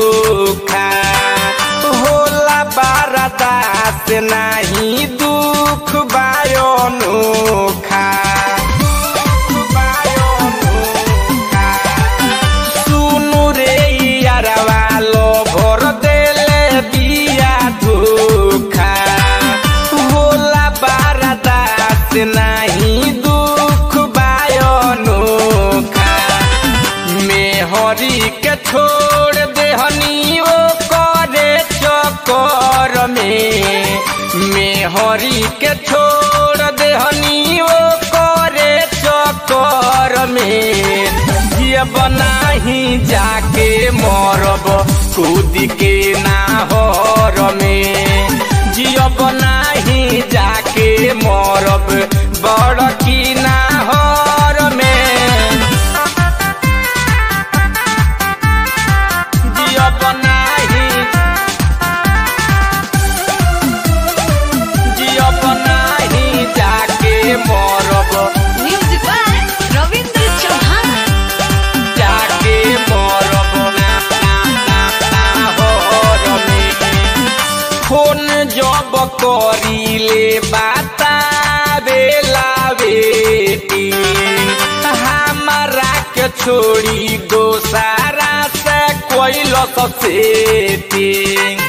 धोखा होला बारदास नाही दुख बायो नोखा सुनु रे यारवा लो भर देले बिया धोखा होला बारदास नाही दुख बायो नोखा मेहरी के छोड़ देहनी ओ करे चकर में मेहरी के छोड़ देहनी ओ करे चकर में ये बनाही जाके मरब कूद के नाहर में जियब नाही जाके मरब बड़ की नाहर में जियब नाही जियब नाही जाके मरब म्यूजिक बाय रविंद्र चौहान जाके मरब ना ना ना ना होर में फोन जब करीले बाता बेला बेटी हमारा के छोड़ी दोसारा से कोई सेटिंग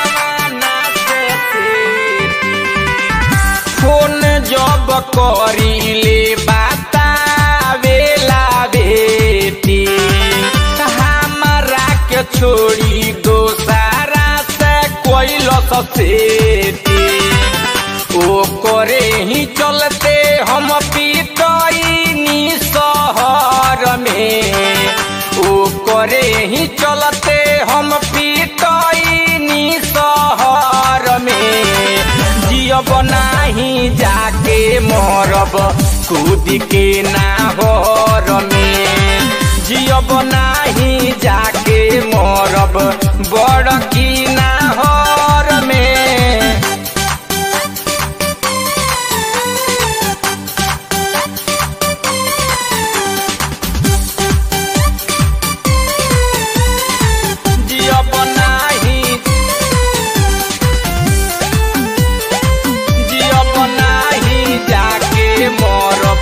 फोन जब करीले बाता बेला बेटी हमारा के छोड़ी दोसारा से कोई सेटी ओ करे ही चलते हम पीटनी शहर में ओ करे ही चलते हम पीटनी शहर में जियब नाही जाके मरब कूद के नाहर में जियब नाही जाके मरब बड़ की नाहर में जियब नाही जियब नाही जाके मरब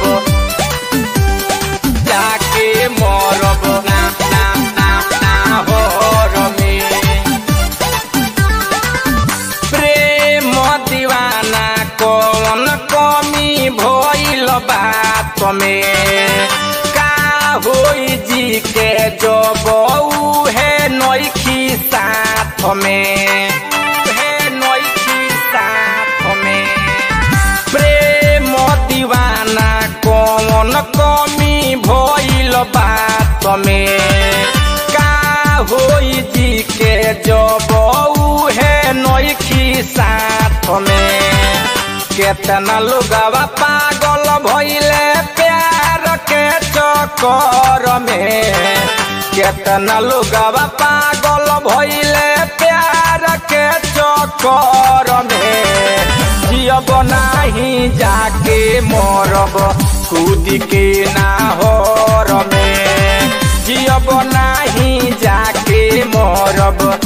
जाके मरब ना ना ना ना होर में प्रेम दीवाना कौन कमी भइल बात में का होई जी के जब है नइखी साथ में है नइखी साथ में प्रेम दीवाना कौन कमी भइल बात में का होई जी के जब है नइखी साथ में केतना लोगवा पागल भइले प्यार के चक्कर में केतना लोगवा पागल भइले प्यार के चक्कर में जियब नाही जाके मरब कूद के नाहर में जियब नाही जाके मरब